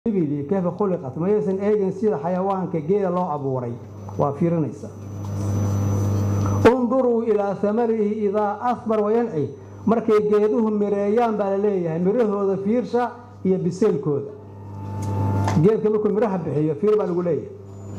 ibili kayfa khuliqat mayaysan eegin sida xayawaanka geela loo abuuray waa fiirinaysa unduruu ilaa amarihi idaa asbar wayanci markay geeduhu mireeyaan baa la leeyahay mirahooda fiirsha iyo biseelkooda geedka markuu miraha bixiyo fiir baa lagu leeyahay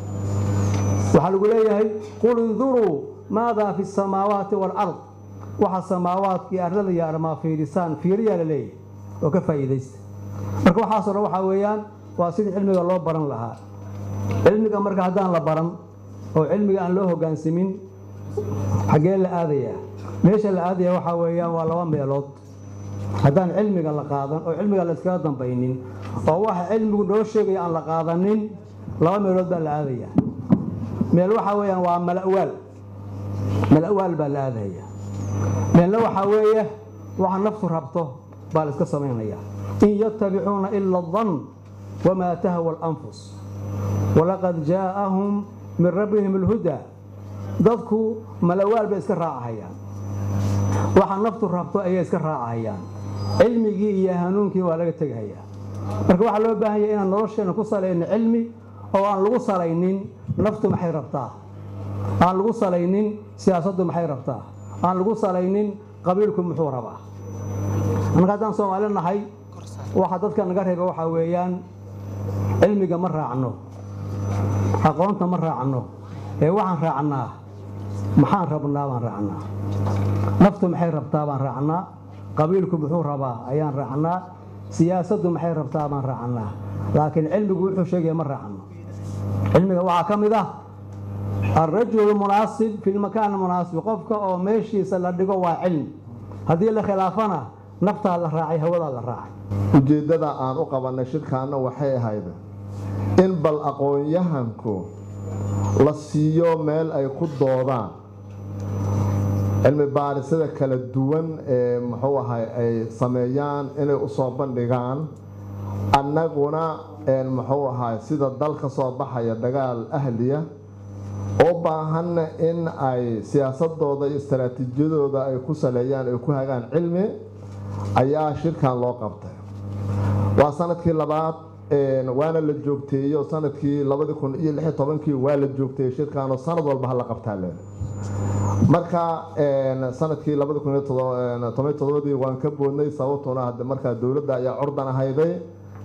waxaa lagu leeyahay qul induruu maadaa fi samaawaati waalard waxa samaawaadka iyo arlada iyo armaa fiirisaan fiiriyaa la leeyahay oo ka faa'iidaysta marka waxaasoo dhan waxaa weeyaan waa sidii cilmiga loo baran lahaa cilmiga marka haddaan la baran oo cilmiga aan loo hogaansamin xaggee la aadayaa meesha la aadaya waxaa weeyaan waa laba meelood haddaan cilmiga la qaadan oo cilmiga la iskaga dambaynin oo waxa cilmigu noo sheegaya aan la qaadanin laba meelood baa la aadaya meel waxaa weeyaan waa malawaal malawaal baa la aadaya meelna waxaa weeye waxa naftu rabto baa la iska samaynaya in yatabicuuna ila dan wamaa tahwa alanfus walaqad jaa'ahum min rabbihim alhudaa dadku malawaal bay iska raacahayaan waxa naftu rabto ayay iska raacahayaan cilmigii iyo hanuunkii waa laga tegahayaa marka waxaa loo baahan yahay inaan nolosheenna ku salayno cilmi oo aan lagu salaynin naftu maxay rabtaa aan lagu salaynin siyaasaddu maxay rabtaa aan lagu salaynin qabiilku muxuu rabaa annaga haddaan soomaali nahay waxa dadka naga reeba waxaa weeyaan cilmiga ma raacno aqoonta ma raacno ee waxaan raacnaa maxaan rabnaa baan raacnaa naftu maxay rabtaa baan raacnaa qabiilku muxuu rabaa ayaan raacnaa siyaasaddu maxay rabtaa baan raacnaa laakiin cilmigu wuxuu sheegaya ma raacno cilmiga waxaa ka mid ah alrajulu munaasib fi lmakaan munaasib qofka oo meeshiisa la dhigo waa cilmi haddii la khilaafana naftaa la raacay hawadaa la raacay ujeeddada aan u qabannay shirkaanna waxay ahayd in bal aqoon-yahanku la siiyo meel ay ku doodaan cilmi baarisada kala duwan ee muxuu ahay ay sameeyaan inay u soo bandhigaan annaguna muxuu ahay sida dal ka soo baxaya dagaal ahliya oo baahanna in ay siyaasadooda iyo istaraatiijiyadooda ay ku saleeyaan ay ku hagaan cilmi ayaa shirkan loo qabtay waa sanadkii labaad waana la joogteeyo sanadkii labadi kun iyo lix tobankii waa la joogteeyey shirkanoo sanad walba hala qabtaa leen marka sanadkii labadi kun iyo toban todobadii waan ka boodnay sababtuna markaa dowladda ayaa curdan ahayday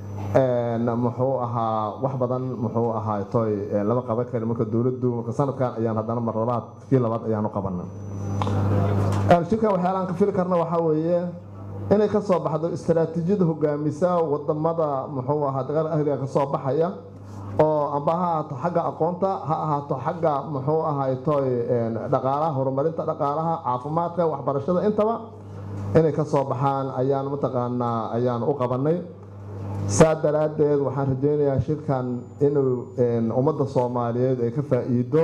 muxuu ahaa wax badan muxuu ahaa toy lama qaban kari marka dowladdu marka sanadkan ayaan haddana mar labaad kii labaad ayaanu qabana shirkan waxyaalaan ka fili karna waxaa weeye inay ka soo baxdo istaraatiijiyada hogaamisa wadamada muxuu ahaa dagaal ahliga ka soo baxaya oo amba ha ahaato xagga aqoonta ha ahaato xagga muxuu ahay toy dhaqaalaha horumarinta dhaqaalaha caafimaadka waxbarashada intaba inay ka soo baxaan ayaan mataqaanaa ayaan u qabanay saa daraaddeed waxaan rajaynayaa shirkan inuu ummadda soomaaliyeed ay ka faa'iido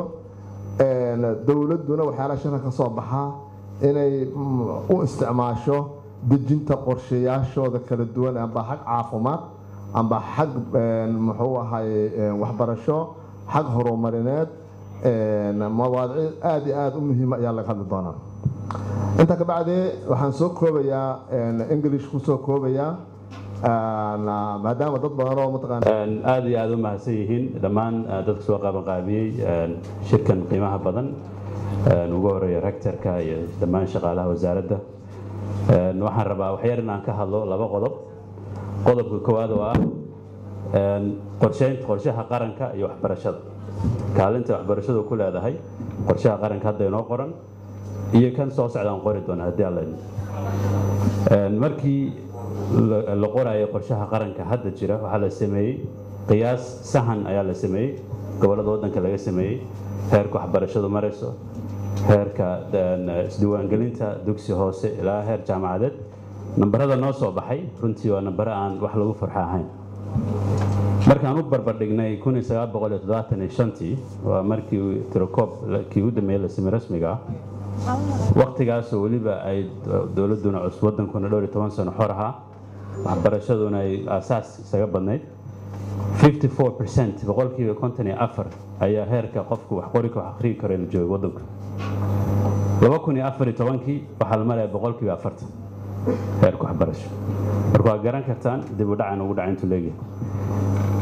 dowladduna waxyaalaha shirka ka soo baxa inay u isticmaasho dejinta qorshayaashooda kala duwan amba xag caafimaad amba xag muxuu ahay waxbarasho xag horumarineed mawaadici aada iyo aada u muhiima ayaa laga hadli doonaa intaa ka bacdi waxaan soo koobayaa english kusoo koobayaa maadaama dad badan oo mataqaana aada iyo aada u mahadsan yihiin dhammaan dadka soo qabanqaabiyey shirkan qiimaha badan ugu horeeya rectorka iyo dhammaan shaqaalaha wasaaradda waxaan rabaa waxyar in aan ka hadlo laba qodob qodobka koowaad oo ah qorsheynta qorshaha qaranka iyo waxbarashada kaalinta waxbarashadu ku leedahay qorshaha qaranka hadda inoo qoran iyo kan soo socdaan qori doona haddii alla markii la qoraayo qorshaha qaranka hadda jira waxaa la sameeyey qiyaas sahan ayaa la sameeyey gobollada waddanka laga sameeyey heerka waxbarashadu marayso heerka isdiiwaangelinta dugsi hoose ilaa heer jaamacadeed nambarada noo soo baxay runtii waa nambaro aan wax lagu farxo ahayn markaan u barbardhignay tii waa markii tirokoob kii u dambeeyey la samey rasmiga ah waktigaasoo weliba ay dowladduna cusub waddankuna dhowr iyo toban sano xor ahaa waxbarashaduna ay aasaas isaga badnayd 54 boqolkiiba konton iyo afar ayaa heerka qofku wax qori wax akhriyi karo la joogo waddanku laba kun iyo afar iyo tobankii waxaa la maraya boqolkiiba afartan heerka waxbarasho marka waa garan kartaan dib u dhacan ugu dhaca intuu leegyahay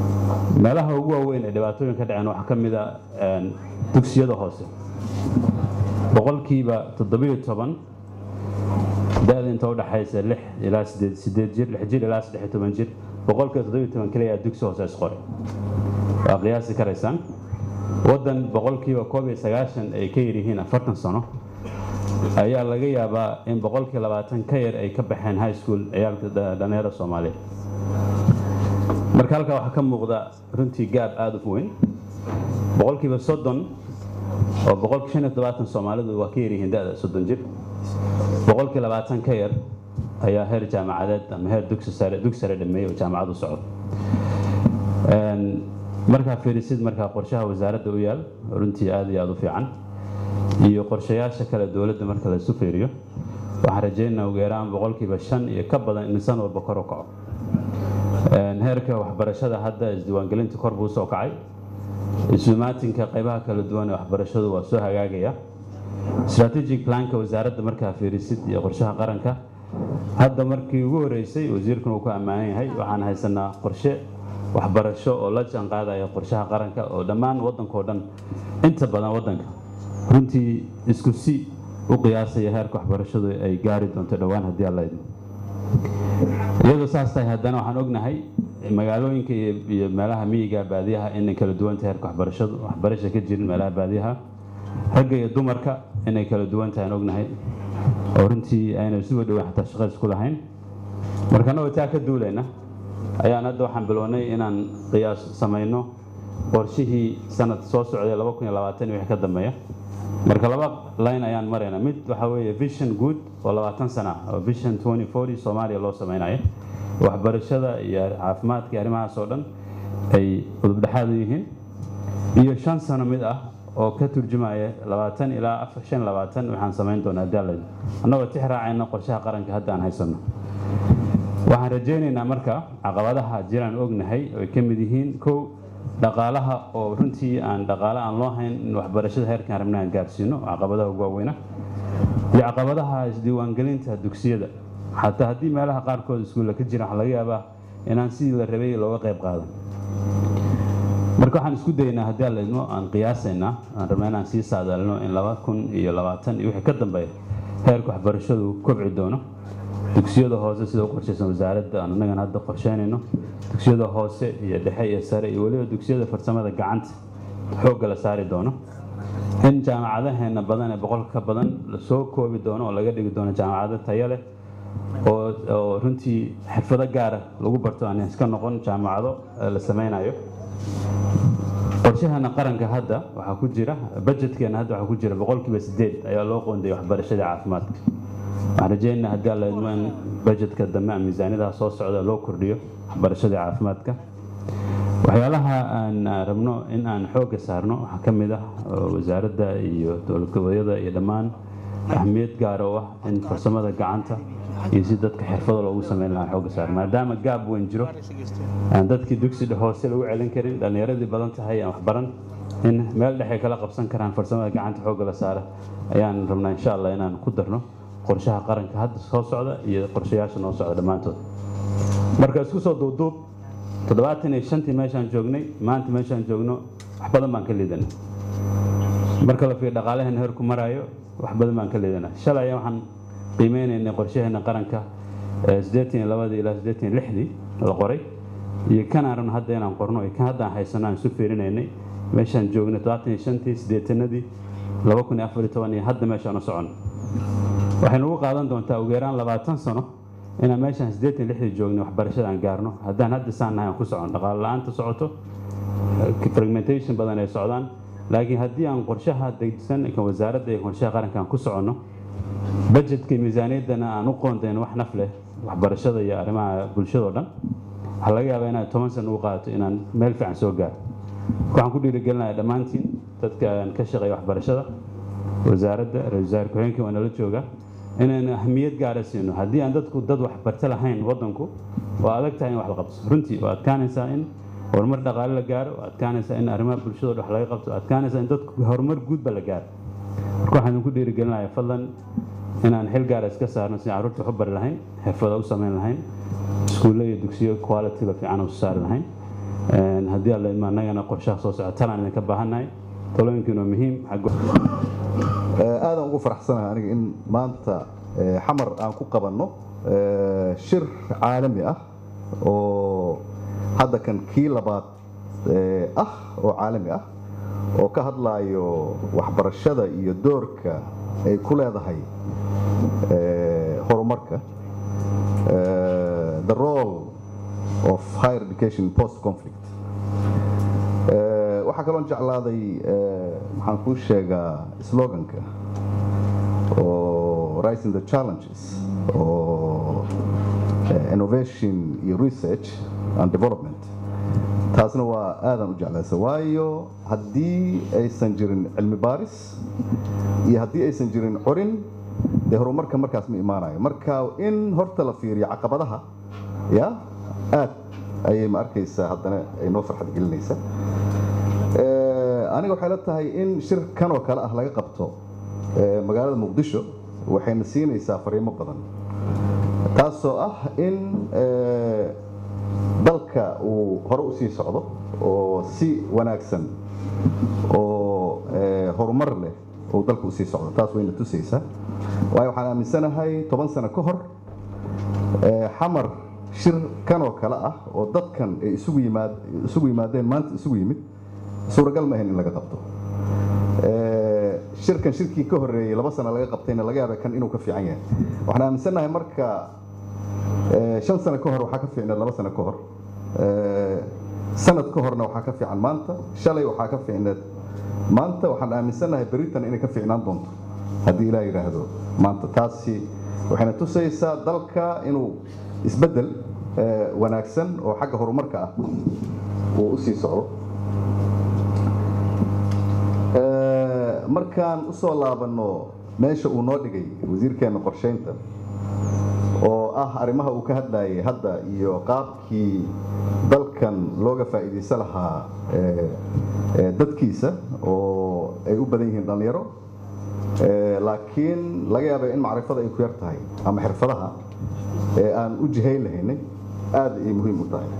meelaha ugu waaweyn ee dhibaatooyin ka dhaceen waxaa ka mid a dugsiyada hoose boqolkiiba toddobiyo toban da-da inta u dhaxaysa lix ilaa sideed sideed jir lix jir ilaa saddex iyo toban jir boqolkiiba toddobiyo toban keliya dugsi hoose isqoray waa qiyaasi karaysaan waddan boqolkiiba koob iyo sagaashan ay ka yaryihiin afartan sano ayaa laga yaabaa in boqolkii labaatan ka yar ay ka baxeen high school ciyaalka dhalinyarada soomaaliyeed marka halkaa waxaa ka muuqda runtii gaab aada u weyn boqolkiiba soddon oo boqolkii shan iyo todobaatan soomaalidu waa ka yaryihiin da-da soddon jir boqolkii labaatan ka yar ayaa heer jaamacadeed ama heer dugsi sare dugsi sare dhameeyey oo jaamacad u socdo markaa fiirisid markaa qorshaha wasaaradda u yaal runtii aada iyo aada u fiican iyo qorshayaasha kale dowladda marka la isu fiiriyo waxaan rajeynaa ugu yaraan boqolkiiba shan iyo ka badan in san walba kor u kaco heerka waxbarashada hadda isdiiwaangelinta kor buu soo kacay isumaatinka qaybaha kala duwan ee waxbarashadu waa soo hagaagaya strategic planka wasaaradda markaa fiirisid iyo qorshaha qaranka hadda markii ugu horeysay wasiirkuna uu ku ammaanan yahay waxaan haysanaa qorshe waxbarasho oo la jaan qaadaya qorshaha qaranka oo dhammaan waddankao dhan inta badan waddanka runtii isku si u qiyaasaya heerka waxbarashadu ay gaari doonto dhowaan haddii alla idmo iyadoo saas tahay haddana waxaan ognahay magaalooyinka iyo meelaha miyiga baadiyaha inay kala duwanta heerka waxbarashadu waxbarasha ka jirin meelaha baadiyaha ragga iyo dumarka inay kala duwan tahay aan ognahay oo runtii ayna isuga dhoweyn xataa shaqo isku lahayn marka annagoo taa ka duulayna ayaan hadda waxaan bilownay inaan qiyaas samayno qorshihii sanad soo socday laba kun iyo labaatan iyo wixii ka dambeeya marka laba line ayaan maraynaa mid waxaa weeye vision good oo labaatan sana oo vision twenty forty soomaaliya loo samaynayo waxbarashada iyo caafimaadka iyo arrimahaas oo dhan ay udubdhexaad u yihiin iyo shan sano mid ah oo ka turjumaya labaatan ilaa afar shan labaatan waxaan samayn doonaa daalay annagoo tix raacayna qorshaha qaranka hadda aan haysanno waxaan rajaynaynaa marka caqabadaha jiraan ognahay oo ay ka mid yihiin kow dhaqaalaha oo runtii aan dhaqaale aan loo hayn in waxbarashada heerkan rabna aan gaarsiino caqabadaha ugu waaweyna iyo caqabadaha isdiiwaangelinta dugsiyada xataa haddii meelaha qaarkood iskuulla ka jiraan waxaa laga yaabaa inaan sidii la rabay looga qayb qaadan marka waxaan isku daynaa haddii alla idmo aan qiyaasaynaa aan rabnaa inaan sii saadaalino in laba kun iyo labaatan iyo wixii ka dambeeya heerka waxbarashadu kobci doono dugsiyada hoose sida u qorshaysan wasaaradda aan annagana hadda qorsheynayno dugsiyada hoose iyo dhexe iyo sare iyo weliba dugsiyada farsamada gacanta xoogga la saari doono in jaamacadaheena badan ee boqolka ka badan lasoo koobi doono oo laga dhigi doono jaamacado tayo leh oo oo runtii xirfado gaara lagu barto aan iska noqon jaamacado la sameynayo qorshaheena qaranka hadda waxaa ku jira budgetkeena hadda waxaa ku jira boqolkiiba sideed ayaa loo qoondayay waxbarashada caafimaadka waxaan rajeynaa haddii alla idmo in budgetka dambe ama miisaaniyadaha soo socda loo kordhiyo waxbarashada caafimaadka waxyaalaha aan rabno in aan xoogga saarno waxaa ka mid ah wasaaradda iyo dowlad goboleedyada iyo dhammaan ahmiyad gaar oo ah in farsamada gacanta iyo si dadka xirfado loogu sameyn lahaa xoogga saar maadaama gaab weyn jiro aan dadkii dugsi hoose lagu celin karin dhallinyaradii badan tahay aan waxbaran in meel dhexe kala qabsan karaan farsamada gacanta xoogga la saara ayaan rabnaa insha allah inaan ku darno qorshaha qaranka hadda soo socda iyo qorshayaasha noo socda dhammaantood marka isku soo duubduub toddobaatan iyo shantii meeshaan joognay maanta meeshaan joogno wax badan baan ka liidana marka la fiir dhaqaalaheena heerku maraayo wax badan baan ka liidana shalay waxaan qiimeynaynay qorshaheena qaranka siddeetan iyo labadii ilaa siddeetan iyo lixdii la qoray iyo kan aan rabno hadda inaan qorno iyo kan hadda aan haysano aan isu fiirinaynay meeshaan joognay toddobaatan iyo shantii siddeetanadii laba kun iyo afar iyo toban iyo hadda meeshaan u socono waxay nagu qaadan doontaa ugu yaraan labaatan sano inaan meeshaan siddeetan lixdii joognay waxbarashada aan gaarno haddaan hadda saan nahay aan ku socono dhaqaale la-aanta socoto fragmentation badan ay socdaan laakiin haddii aan qorshaha degsan kan wasaaradda iyo qorshaha qaranka aan ku soconno budgetka miisaaniyaddana aan u qoondayno wax naf leh waxbarashada iyo arrimaha bulshadao dhan waxaa laga yaabaa inaad toban sana ugu qaadato inaan meel fiican soo gaaro waxaan ku dhiirigelinayaa dhammaantiin dadka aan ka shaqeeya waxbarashada wasaaradda ra-isul wasaare ku-xigeenka waa nala jooga inaynu ahmiyad gaara siino haddii aan dadku dad waxbarto lahayn waddanku waa adag tahay in wax la qabto runtii waa adkaanaysaa in horumar dhaqaale la gaaro waa adkaanaysaa in arrimaha bulshadoo wax laga qabto adkaanaysaa in dadku horumar guudba la gaaro marka waxaan idinku dhiirigelinayaa fadlan inaan xil gaara iska saarno si carruurta wax u bari lahayn xirfada u samayn lahayn iskuulle iyo dugsiyo quality-ga fiican u saari lahayn haddii alla idmo annagana qorshaha soo socda talaan idinka baahannahay talooyinkiina waa muhiim aadan ugu faraxsanahay aniga in maanta xamar aan ku qabanno shir caalami ah oo hadda kan kii labaad ah oo caalami ah oo ka hadlaayo waxbarashada iyo doorka ay ku leedahay horumarka the role of higher education post conflict waxaa kaloon jeclaaday maxaan kuu sheegaa sloganka oo rising the challenges oo innovation iyo research and development taasna waa aadan u jeclaysa waayo haddii aysan jirin cilmi baaris iyo haddii aysan jirin corin dee horumarka markaas ma imaanayo marka in horta la fiiriyo caqabadaha ya aad ayay ma arkaysaa haddana ay noo farxad gelinaysa aniga waxay la tahay in shir kan oo kale ah laga qabto magaalada muqdisho waxayna siinaysaa fariimo badan taasoo ah in dalka uu hore u sii socdo oo si wanaagsan oo horumar leh uu dalka usii socdo taas wayna tusaysaa waayo waxaan aaminsanahay toban sano ka hor xamar shir kan oo kale ah oo dadkan ay isugu yimaad isugu yimaadeen maanta isugu yimid suuragal ma ahayn in laga qabto shirkan shirkii ka horeeyey laba sano laga qabtayna laga yaaba kan inuu ka fiican yahay waxaan aaminsannahay marka shan sano ka hor waxaa ka fiicneed laba sano ka hor sanad ka horna waxaa ka fiican maanta shalay waxaa ka fiicneed maanta waxaan aaminsannahay beritan inay ka fiicnaan doonto haddii ilaah yidhaahdo maanta taasi waxayna tusaysaa dalka inuu isbeddel wanaagsan oo xagga horumarka ah uu u sii socdo markaan u soo laabanno meesha uu noo dhigay wasiirkeenna qorshaynta oo ah arrimaha uu ka hadlayay hadda iyo qaabkii dalkan looga faa'iidaysan lahaa dadkiisa oo ay u badan yihiin dhallinyaro laakiin laga yaaba in macrifada ay ku yar tahay ama xirfadaha ee aan u jihayn lahaynay aad ay muhiim u tahay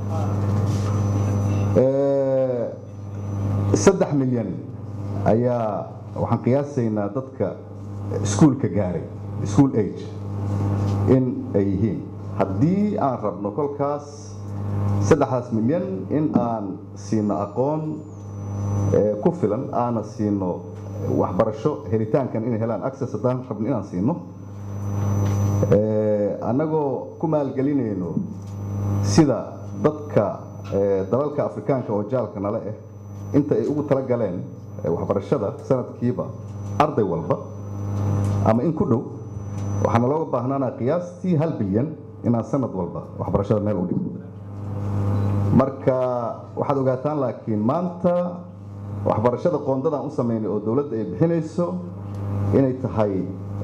saddex milyan ayaa waxaan qiyaasaynaa dadka iskuulka gaaray school age in ay yihiin haddii aan rabno kolkaas saddexdaas milyan in aan siino aqoon ku filan aana siino waxbarasho helitaankan inay helaan access haddaan rabno inaan siino annagoo ku maalgelinayno sida dadka dalalka afrikaanka oo jaalka nale ah inta ay ugu tala galeen waxbarashada sanadkiiba arday walba ama in ku dhow waxaana looga baahnaanaa qiyaastii hal bilyan inaan sanad walba waxbarashada meel u dhigno marka waxaad ogaataan laakiin maanta waxbarashada qoondadaan u samaynay oo dowladda ay bixinayso inay tahay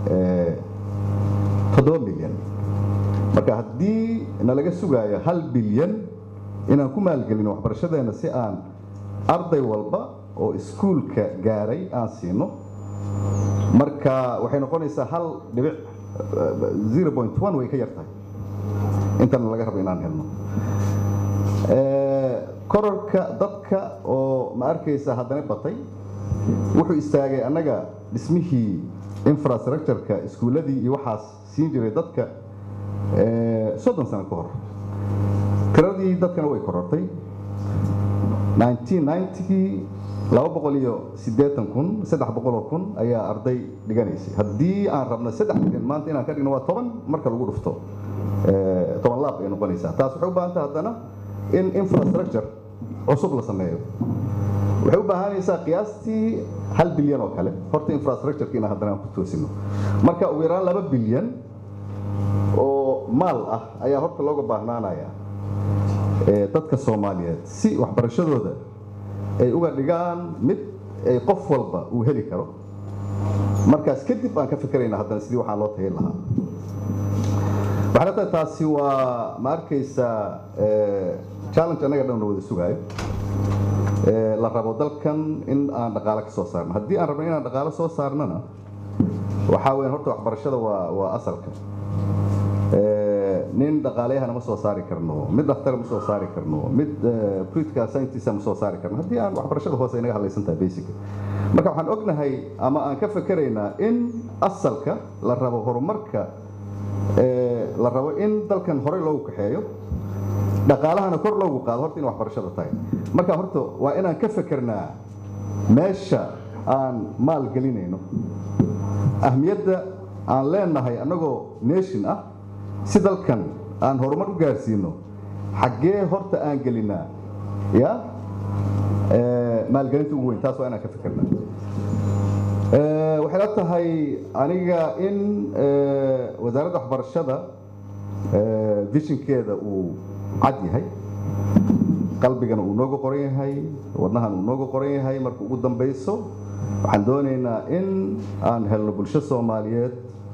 toddoba milyan marka haddii nalaga sugaayo hal bilyan inaan ku maalgelino waxbarashadeena si aan arday walba oo iskuulka gaaray aan siino marka waxay noqonaysaa hal dhibic zero point one way ka yar tahay intana laga rabo inaan helno kororka dadka oo ma arkaysa haddana batay wuxuu istaagay annaga dhismihii infrastructureka iskuulladii iyo waxaas siin jiray dadka soddon sano ka hor tiradii dadkana way korortay 1990kii laba boqol iyo siddeetan kun saddex boqoloo kun ayaa arday dhiganaysay haddii aan rabno saddex milyan maanta inaan ka dhigno waa toban marka lagu dhufto toban laab ay noqonaysaa taas waxay u baahan tahay haddana in infrastructure cusub la sameeyo waxay u baahanaysaa qiyaastii hal bilyan oo kale horta infrastructureka inaan haddana aan ku toosino marka ugu yaraan laba bilyan oo maal ah ayaa horta looga baahnaanaya dadka soomaaliyeed si waxbarashadooda ay uga dhigaan mid ay qof walba uu heli karo markaas kadib aan ka fikirayna haddana sidii waxaan loo tahin lahaa waxay tahay taasi waa ma arkaysaa challenge annaga dhan la wada sugaayo la rabo dalkan in aan dhaqaalo ka soo saarno haddii aan rabno inaan dhaqaalo soo saarnona waxaa weyan horta waxbarashada waa waa asalka nin dhaqaaleyahana ma soo saari karno mid dhaktara ma soo saari karno mid political scientist ma soo saari karno haddii aan waxbarashada hoose inaga hadlaysan tahay basic marka waxaan ognahay ama aan ka fakeraynaa in asalka la rabo horumarka la rabo in dalkan horey loogu kaxeeyo dhaqaalahana kor loogu qaado horta in waxbarashada tahay marka horta waa inaan ka fekernaa meesha aan maal gelinayno ahmiyadda aan leenahay annagoo nation ah si dalkan aan horumar u gaarsiino xaggee horta aan gelinaa ya maalgelinta ugu weyn taas waa inaan ka fikernaa waxay la tahay aniga in wasaaradda waxbarashada vishinkeeda uu cad yahay qalbigana uu nooga qoran yahay wadnahan uu nooga qoran yahay marka ugu dambayso waxaan doonaynaa in aan helno bulsho soomaaliyeed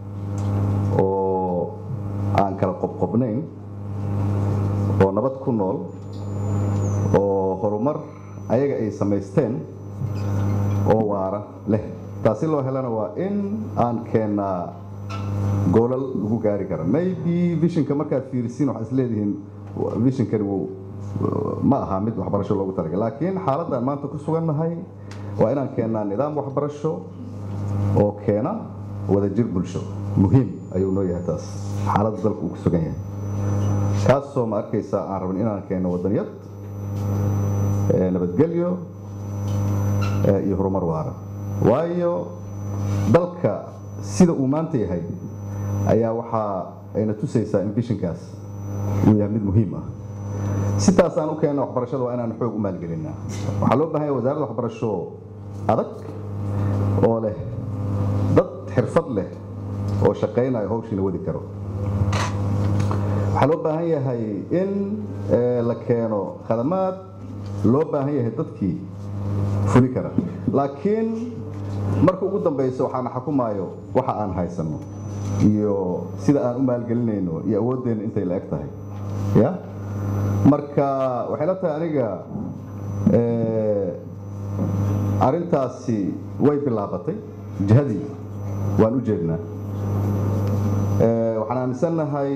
oo aan kala qobqobnayn oo nabad ku nool oo horumar ayaga ay samaysteen oo waara leh taasi loo helana waa in aan keennaa goolal lagu gaari kara maybe vishinka markaad fiirisiin waxaad isleedihiin vishinkani wuu ma aha mid waxbarasho loogu talagalay laakiin xaaladdan maanta ku sugannahay waa inaan keennaa nidaam waxbarasho oo keena wadajir bulsho muhiim ayuu noo yahay taas xaaladda dalka uu ku sugan yahay kaasoo ma arkaysaa aan rabin inaan keenno wadaniyad nabadgelyo iyo horumar waara waayo dalka sida uu maanta yahay ayaa waxaa ayna tusaysaa in vishinkaas uu yahay mid muhiim ah sitaas aan u keenna waxbarashada waa inaan xoog u maalgelinaa waxaa loo baahan yahay wasaaradda waxbarasho adag oo leh dad xirfad leh oo shaqaynayo hawshiina wadi karo waxaa loo baahan yahay in la keeno khadamaad loo baahan yahay dadkii fuli kara laakiin marka ugu dambayso waxaana xakumaayo waxa aan haysanno iyo sida aan u maalgelinayno iyo awooddeenna intay la eg tahay ya marka waxay la tahay aniga arrintaasi way bilaabatay jihadii waan u jeednaa waxaan aaminsannahay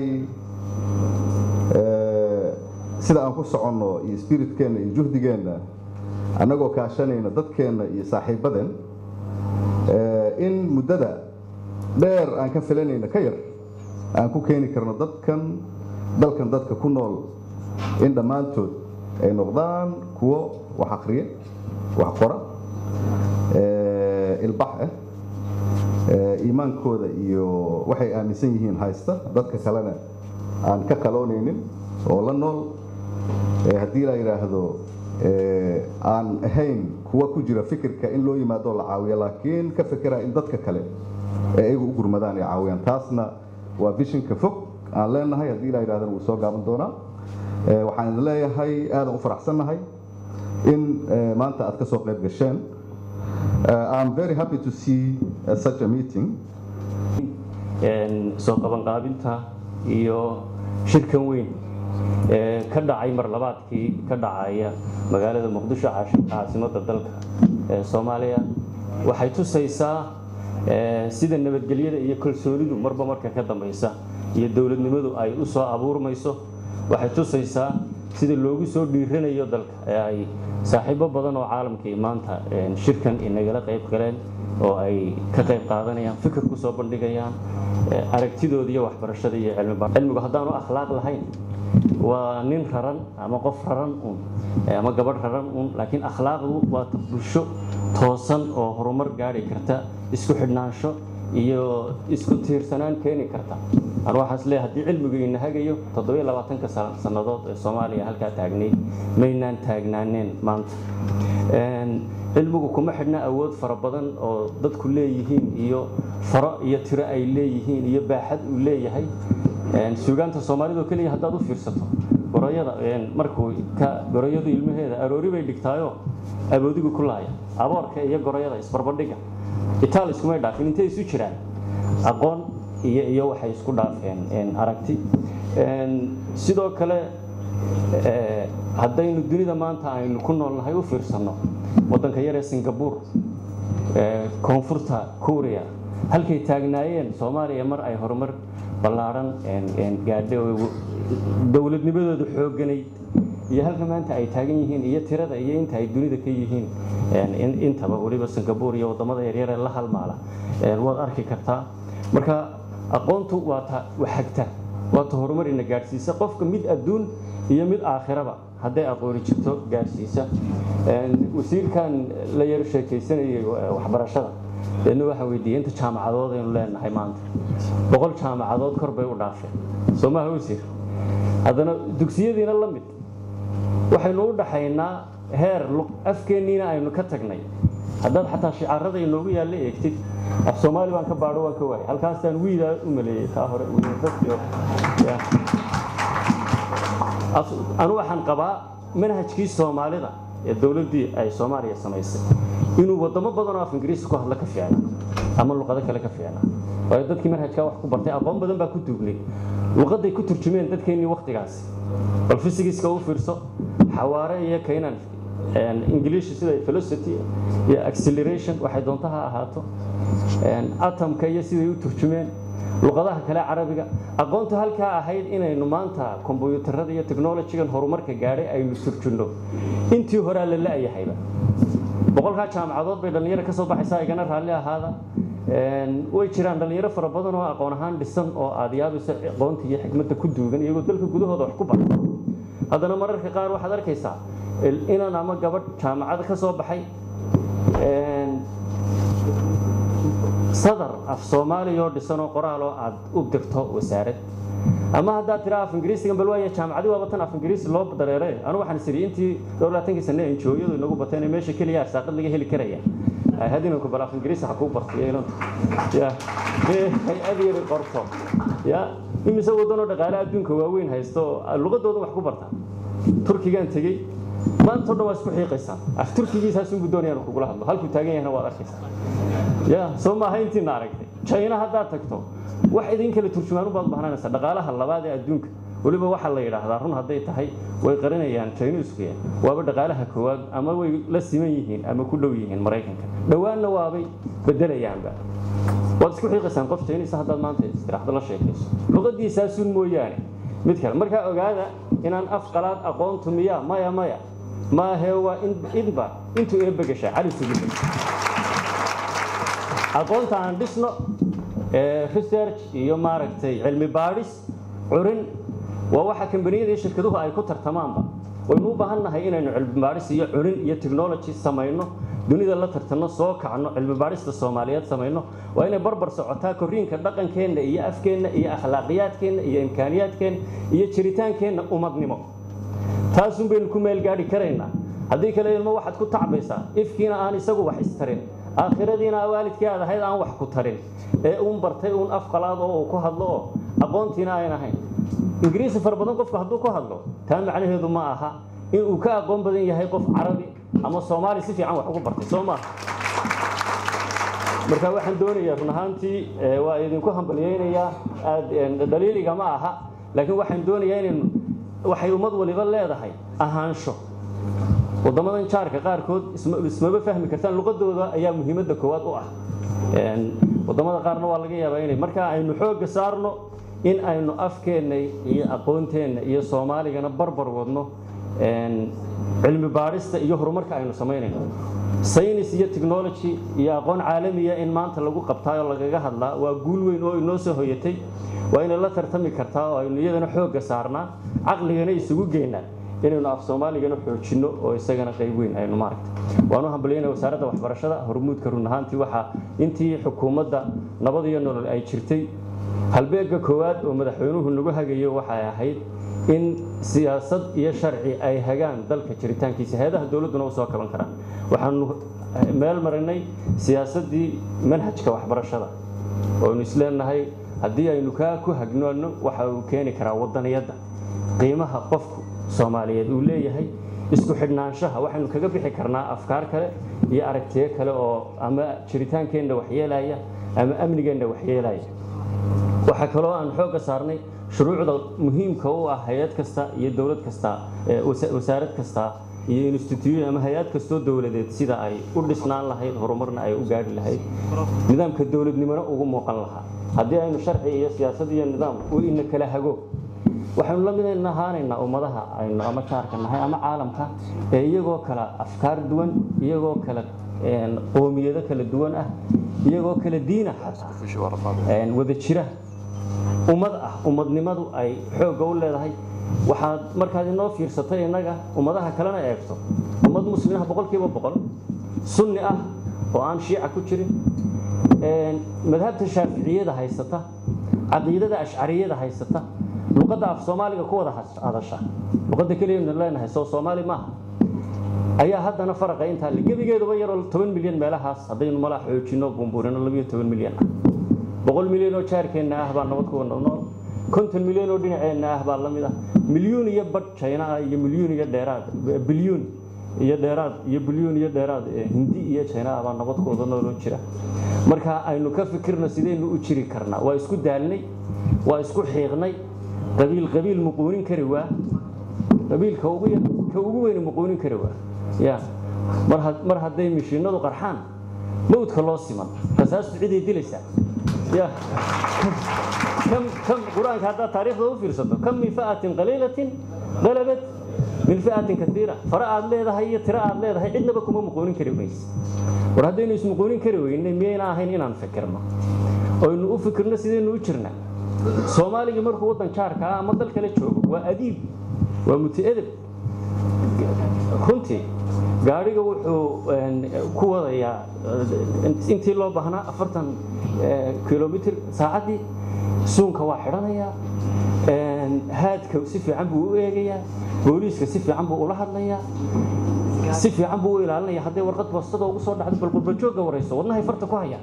sida aan ku soconno iyo spiritkeenna iyo juhdigeenna annagoo kaashanayna dadkeenna iyo saaxiibadeen in muddada dheer aan ka filanayna ka yar aan ku keeni karno dadkan dalkan dadka ku nool in dhammaantood ay noqdaan kuwo wax akriya wax qora ilbax ah iimaankooda iyo waxay aaminsan yihiin haysta dadka kalena aan ka qaloonaynin oo la nool haddii la yidhaahdo aan ahayn kuwa ku jira fikirka in loo yimaado la caawiyo laakiin ka fikira in dadka kale ee ayagu u gurmadaan ay caawiyaan taasna waa vishinka fog aan leenahay haddii la yidhahdana wuu soo gaaban doonaa waxaan idin leeyahay aadan u faraxsannahay in maanta aad ka soo qayb gasheen I'm very happy to see uh, such a meeting soo qabanqaabinta iyo shirkan weyn ee ka dhacay marlabaadkii ka dhacaya magaalada muqdisho caasimadda dalka ee soomaaliya waxay tusaysaa sida nabadgelyada iyo kalsoonidu marba marka ka dambaysa iyo dowladnimadu ay u soo abuurmayso waxay tusaysaa sida loogu soo dhiiranayo dalka ee ay saaxiibo badan oo caalamkii maanta shirkan inagala qayb galeen oo ay ka qayb qaadanayaan fikir ku soo bandhigayaan aragtidooda iyo waxbarashada iyo cilmigu haddaanu akhlaaq lahayn waa nin raran ama qof raran un ama gabadh raran un laakiin akhlaaqdu waa bulsho toosan oo horumar gaari karta isku xidhnaansho iyo isku tiirsanaan keeni karta an waxaas leeyahay haddii cilmigu ina hagayo toddobiyo labaatanka sannadood ee soomaaliya halkaa taagnayd maynaan taagnaaneen maanta cilmigu kuma xidhna awood fara badan oo dadku leeyihiin iyo faro iyo tiro ay leeyihiin iyo baaxad uu leeyahay suugaanta soomaalida oo keliya haddaad u fiirsato gorayada markuu ka gorayadu ilmaheeda aroori bay dhigtaayo aboodigu ku laaya aboorka iyo gorayada isbarbandhiga itaal iskumay dhaafin intay isu jiraan aqoon iyo iyo waxay isku dhaafeen aragti sidoo kale haddaynu dunida maanta aynu ku noolnahay u fiirsanno waddanka yaree singabuur koonfurta kuuriya halkay taagnaayeen soomaaliya mar ay horumar ballaadhan gaadhay oo dowladnimadooda xoogganayd iyo halka maanta ay taagan yihiin iyo tirada iyo inta ay dunida ka yihiin intaba weliba singapore iyo waddamada yaryar ee la halmaala waad arki kartaa marka aqoontu waa ta waxagta waa ta horumarina gaadhsiisa qofka mid adduun iyo mid aakhiraba hadday aqooni jirto gaadhsiisa wasiirkan la yaro sheekaysanayay waxbarashada deedna waxaa weydiiyey inta jaamacadood aynu leenahay maanta boqol jaamacadood kor bay u dhaafeen soo maaha wasiir haddana dugsiyadiina la mid waxaynu u dhaxaynaa heer afkeenniina aynu ka tagnay haddaad xataa shicaarada inoogu yaalla eegtid af soomaali baan ka baadho waan ka waayay halkaasaan wiidaa u maleeyey kaa hore anu waxaan qabaa manhajkii soomaalida ee dowladdii ay soomaaliya samaysay inuu waddamo badan oo af ingiriisi ku hadla ka fiicna ama luqado kale ka fiicna waayo dadkii manhajkaa wax ku bartay aqoon badan baa ku duugnay luqadday ku turjumeen dadkeennii wakhtigaasi bal fysigiska u fiirso xawaare iyo kaynan ingiliishi sida velocity iyo acceleration waxay doonta ha ahaato atomka iyo siday u turjumeen luqadaha kale carabiga aqoontu halkaa ahayd inaynu maanta kombyuutarada iyo technolojigan horumarka gaadhay aynu turjunno intii horaa la la-yahayba boqolkaa jaamacadood bay dhallinyaro ka soo baxaysaa igana raalli ahaada way jiraan dhallinyaro fara badan oo aqoon ahaan dhisan oo aad yaabayso aqoonta iyo xikmadda ku duugan iyagoo dalka gudahooda wax ku barta haddana mararka qaar waxaad arkaysaa inan ama gabadh jaamacad ka soo baxay sadar af soomaaliya oo dhisan oo qoraal oo aad u dirto wasaarad ama haddaad tiraa af ingiriisigan bal waaya jaamacadi waaba tan af ingiriisi loo dareere anu waxaan isiri intii dhowr laatankii sane enjooyadu inagu bateen ee meesha keliya arsaaqad laga heli karaya hadinanku bal af ingiriisi ha kuu bartay inantu ya hay-ad yari qorto ya imise waddanoo dhaqaale adduunka waaweyn haysto luqadooda wax ku barta turkigaan tegey maanta o dhan waa isku xiiqaysaa af turkigiisaasunbu doonayaan kugula hadlo halkuu taagan yahna waad arkaysaa ya soo maaha intiina aragtay china haddaad tagto wax idin kale turjumaan ubaad bahnaanaysaa dhaqaalaha labaad ee adduunka weliba waxaa la yidhaahdaa run hadday tahay way qarinayaan chiniskuya waaba dhaqaalaha koowaad ama way la siman yihiin ama ku dhow yihiin maraykanka dhowaanna waabay bedelayaanba waad isku xiiqaysaan qof chinisa haddaad maanta istiraxdo la sheekayso luqadiisaasun mooyaane mid kale markaa ogaada inaan af qalaad aqoontu miya maya maya maahee waa inba intuu eebba gashaa cali sugida aqoonta aan dhisno research iyo maaragtay cilmi baadhis curin waa waxa kambaniyada iyo shirkaduhu ay ku tartamaanba waynu u baahan nahay inaynu cilmi baadhis iyo curin iyo technology samayno dunida la tartanno soo kacno cilmi baadhista soomaaliyeed samayno waa inay barbar socotaa korriinka dhaqankeenna iyo afkeenna iyo akhlaaqiyaadkeenna iyo imkaaniyaadkeenna iyo jiritaankeenna umadnimo taasun baynu ku meel gaadhi karaynaa haddii kale ilmo waxaad ku tacbaysaa ifkiina aan isagu wax istarin aakhiradiina waalidkii aad ahayd aan wax ku tarin ee uun bartay uun af qalaad oo uu ku hadlo oo aqoontiina ayn ahayn ingiriisi fara badan qofku hadduu ku hadlo taa macnaheedu ma aha in uu ka aqoon badan yahay qof carabi ama soomaali si fiican wax ugu bartay soo maaha marka waxaan doonayaa run ahaantii waa idinku hambalyaynayaa dhaliiliga ma aha laakiin waxaan doonayaa inaynu waxay ummad waliba leedahay ahaansho waddamadan jaarka qaarkood ismaba fahmi kartaan luqadooda ayaa muhiimadda koowaad u ah waddamada qaarna waa laga yaabaa inay markaa aynu xoogga saarno in aynu afkeenna iyo aqoonteenna iyo soomaaligana barbar wadno cilmi baadhista iyo horumarka aynu samaynayno saynis iyo technology iyo aqoon caalamiya in maanta lagu qabtaa oo lagaga hadlaa waa guul weyn oo inoo soo hoyatay waa inay la tartami kartaa oo aynu iyadana xoogga saarnaa caqligana isugu geynaa inaynu af soomaaligana xoojinno oo isagana qayb weyn aynu maaragta waanu hambalyayna wasaaradda waxbarashada hormuudka run ahaantii waxaa intii xukuumadda nabad iyo nolol ay jirtay halbeegga koowaad oo madaxweynuhu nagu hagayo waxay ahayd in siyaasad iyo sharci ay hagaan dalka jiritaankiisa hay-adaha dowladduna u soo kaban karaan waxaanu meel marinay siyaasaddii manhajka waxbarashada ooaynu isleenahay haddii aynu kaa ku hagnoonno waxa uu keeni karaa waddaniyadda qiimaha qofku soomaaliyeed uu leeyahay isku xidhnaanshaha waxaynu kaga bixi karnaa afkaar kale iyo aragtiyo kale oo ama jiritaankeenna waxyeelaya ama amnigeenna waxyeelaya waxaa kaloo aan xoogga saarnay shuruucda muhiimka u ah hay-ad kasta iyo dowlad kasta wasaarad kasta iyo institution ama hay-ad kastoo dowladeed sida ay u dhisnaan lahayd horumarna ay u gaadhi lahayd nidaamka dowladnimona ugu muuqan lahaa haddii aynu sharci iyo siyaasad iyo nidaam uu ina kala hago waxaynu la mid ahaanaynaa ummadaha aynu ama jaarka nahay ama caalamka ee iyagoo kala afkaar duwan iyagoo kala qoomiyado kala duwan ah iyagoo kala diina xataa wada jira ummad ah ummadnimadu ay xoogga u leedahay waxaad markaad inoo fiirsatay innaga ummadaha kalena eegto ummad muslimiinah boqolkiiba boqol sunni ah oo aan shiica ku jirin madhabta shaaficiyada haysata caqiidada ashcariyada haysata luqadda af soomaaliga ku wada hadasha luqadda keliyanu leenahay soo soomaali maaha ayaa haddana faraqa intaa le gebigeeduba yaroo toban milyan meelahaas haddaynu malaa xoojino bumbuurino labiyo toban milyan ah boqol milyan oo jaarkeenna ah baa nabad kuwa nool konton milyan oo dhinaceenna ah baa la mid ah milyuun iyo badh china ah iyo milyuun iyo dheeraad bilyuun iyo dheeraad iyo bilyuun iyo dheeraad hindi iyo china ah baa nabadkooda nooloo jira marka aynu ka fikirno sidaynu u jiri karnaa waa isku daalnay waa isku xiiqnay qabiil qabiil muquunin kari waa qabiilka ugu ka ugu weyni muquunin kari waa ya mar mar hadday mishiinadu qarxaan mawdka loo siman rasaastu ciday dilaysaa ya kam kam qur-aanka haddaad taariikhda u fiirsato kam min fa'atin qaliilatin qalabat min fi'atin katiira fara aad leedahay iyo tiro aad leedahay cidnaba kuma muquunin kari mayse war haddaynu ismuquunin kari weynay miyayna ahayn inaan fikirno oynu u fikirno sidaynu u jirna soomaaligii markuu waddan jaarka ah ama dal kale joogo waa adiib waa muti-edeb runtii gaadhiga wuxuu ku wadayaa intii loo baahnaa afartan kilomitr saacaddii suunka waa xidhanayaa haadka si fiican buu u eegayaa booliiska si fiican buu ula hadlayaa si fiican buu u ilaalinaya hadday warqad boostada ugu soo dhacdo bal qurbajoogga warayso wadnahay farta ku haya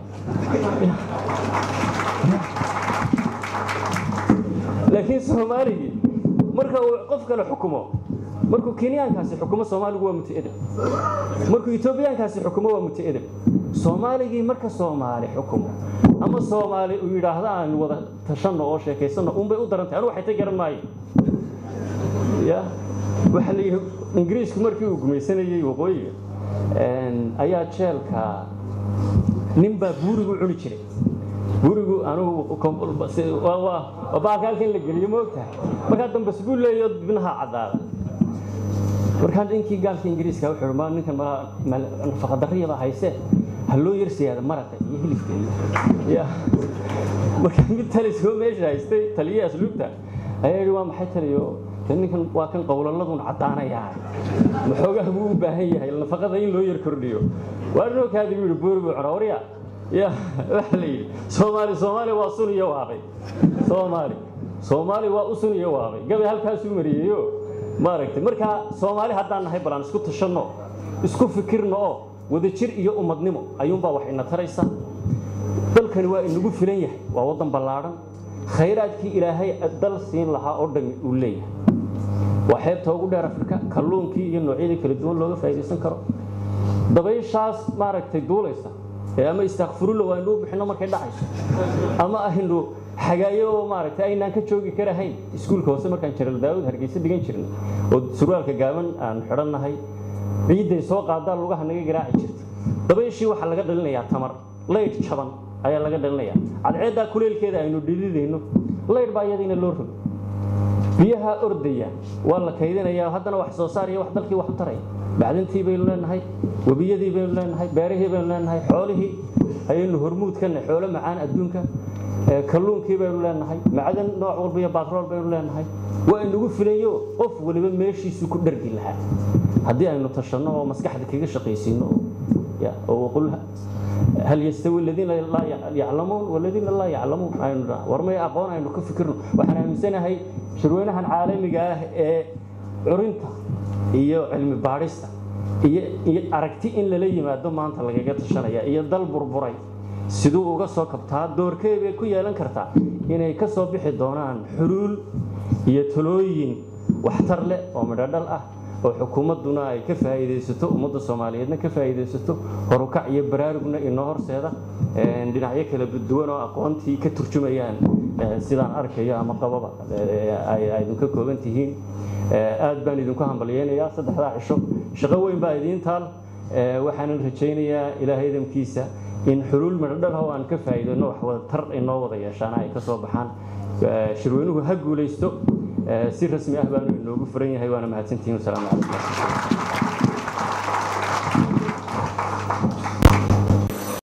laakiin soomaaligii marka uu qof kale xukumo markuu kenyaankaasi xukumo soomaaligu waa muti-edeb markuu etoobiyaankaasi xukumo waa muti-edeb soomaaligii marka soomaali xukumo ama soomaali uu yidhaahdo aan wada tashanno oo sheekaysanno unbay u daran tahay anu waxay ta garan maayo ya waxaa la yidhi ingiriisku markii uu gumaysanayey waqooyiga ayaa jeelka nin baa buurigu cuni jiray buurigu anugu baalka halkan la geliyo ma ogtahay markaa dambas buu leeyo dibnaha caddaada markaa ninkii gaalka ingiriiska wuxuu ma ninkan nafaqadarriyaba haysee ha loo yarsiyaada maraqa iyo hilibka iyo markaa mid talisoo meesha haystay taliye asluubta ayaa yidhi waa maxay taliyo ninkan waa kan qowlaladun caddaanayaa maxoogaha buu u baahan yahay nafaqada in loo yar kordhiyo waa dhinookaadi buu yidhi buuri buu cunaa warya ya waxa la yidhi soomaali soomaali waa sun iyo waaqay soomaali soomaali waa u sun iyo waaqay gabay halkaasuu mariyeyo maaragtay markaa soomaali haddaan nahay balaan isku tashanno isku fikirno oo wadajir iyo ummadnimo ayuunbaa wax ina taraysa dalkani waa inagu filan yahay waa waddan ballaadhan khayraadkii ilaahay dal siin lahaa oo dhami uu leeyahay waa xeebta ugu dheer afrika kalluunkii iyo noocyadii kala duwan looga faa'iidaysan karo dabayshaas maaragtay duulaysa ee ama istakfirulla waa inuu bixino markay dhacayso ama aynu xagaayo oo maaragtay aynaan ka joogi karahayn iskuulka hoose markaan jaral daawud hargeysa dhigan jirnay oo surwaalka gaaban aan xidhannahay ciidday soo qaadaa lugaha naga garaaci jirta dabayshii waxaa laga dhalinayaa tamar laydh jaban ayaa laga dhalinayaa cadceeddaa kuleelkeeda aynu dhididayno laydh baa iyadiina loo rogo biyaha ordaya waa la kaydinayaa haddana wax soo saar iyo wax dalkii wax u taraya bacdintii baynu leenahay webiyadii baynu leenahay beerihii baynu leenahay xoolihii ayaynu hormuud ka nahay xoolo macaan adduunka kalluunkii baynu leenahay macdan nooc walba iyo baatrool baynu leenahay waa inagu filayo qof waliba meeshiisu ku dhargi lahaa haddii aynu tashanno oo maskaxda kaga shaqaysiino oo qul hal yastawi aladiina laa yaclamuun waladiina laa yaclamuun aynu war may aqoon aynu ka fikirno waxaan aaminsanahay shirweynahan caalamiga ah ee curinta iyo cilmi baadhista iyo aragti in lala yimaado maanta lagaga tashanaya iyo dal burburay siduu uga soo kabtaa doorkee bay ku yeelan kartaa inay ka soo bixi doonaan xuluul iyo talooyin waxtar leh oo midhodhal ah oo xukuumadduna ay ka faa'iidaysato ummadda soomaaliyeedna ka faa'iidaysato horukac iyo baraarugna inoo horseeda dhinacyo kala duwan oo aqoontii ka turjumayaan sidaan arkayo ama qababa ay idinka kooban tihiin aad baan idinku hambalyeynayaa saddexdaa cisho shaqo weyn baa idiin taal waxaanan rajaynayaa ilaahay idamkiisa in xuluul midhodhal oo aan ka faa'iidayno wax wada tar inoo wada yeeshaana ay ka soo baxaan shirweynuhu ha guulaysto si rasmi ah baanu inoogu furan yahay waana mahadsantihiin wasalaamu calaykum